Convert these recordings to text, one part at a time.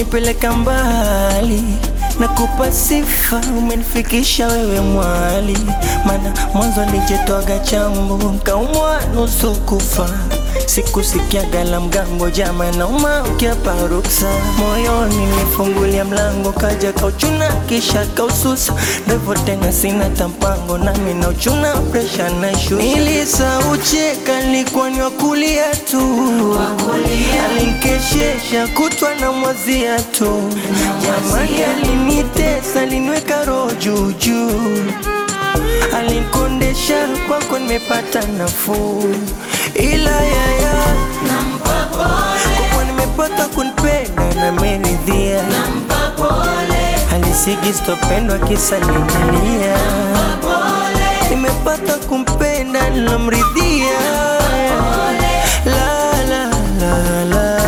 umenipeleka mbali nakupa sifa, umenifikisha wewe mwali, mana mwanzo nijetwaga chambo nkaumwa nusu kufa sikusikiaga la mgambo jama nauma ukiapa ruksa moyoni nifungulia mlango kaja kauchuna kisha kaususa ndevo tena sina tampango nami na uchuna presha na shu nilisaucheka nilikuwa ni wakulia tu alinkeshesha kutwa na mwazia tu jamani alinitesa aliniweka roho juujuu alinkondesha kwako nimepata nafuu ila yaya kwa nimepata kunipenda na meridhia alisigi stopendwa kisa ninalia nimepata kumpenda nilamridhia la la la la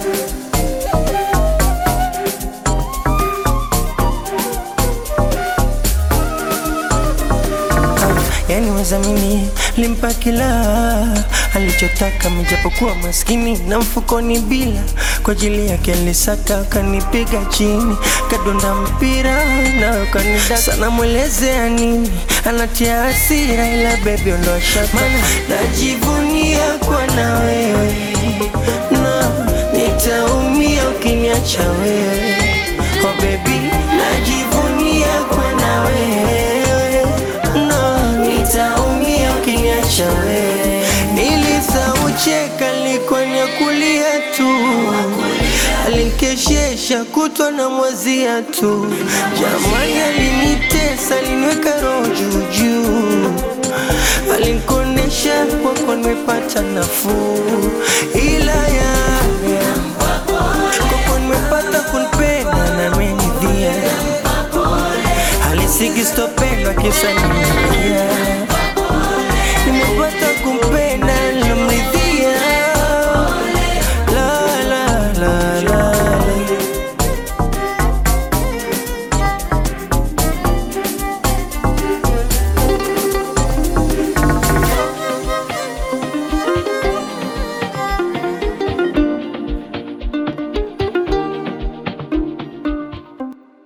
yani wezamini limpa kila alichotaka mijapokuwa maskini na mfukoni bila kwa ajili yake alisaka kanipiga chini kadonda mpira na kanida sana mwelezea nini anatia hasira ila bebi ondoa shaka mana najivunia kwa na wewe na nitaumia ukiniacha wewe oh baby najivunia kwa na wewe no nitaumia ukiniacha wewe nilisaucheka likuwa kulia tu alinkeshesha kutwa na mwazia tu jamani alinitesa aliniweka roho juujuu alinkondesha kwako nimepata nafuu ila ya kwako nimepata kunipenda na menidhia alisigi stopendwa kisa nini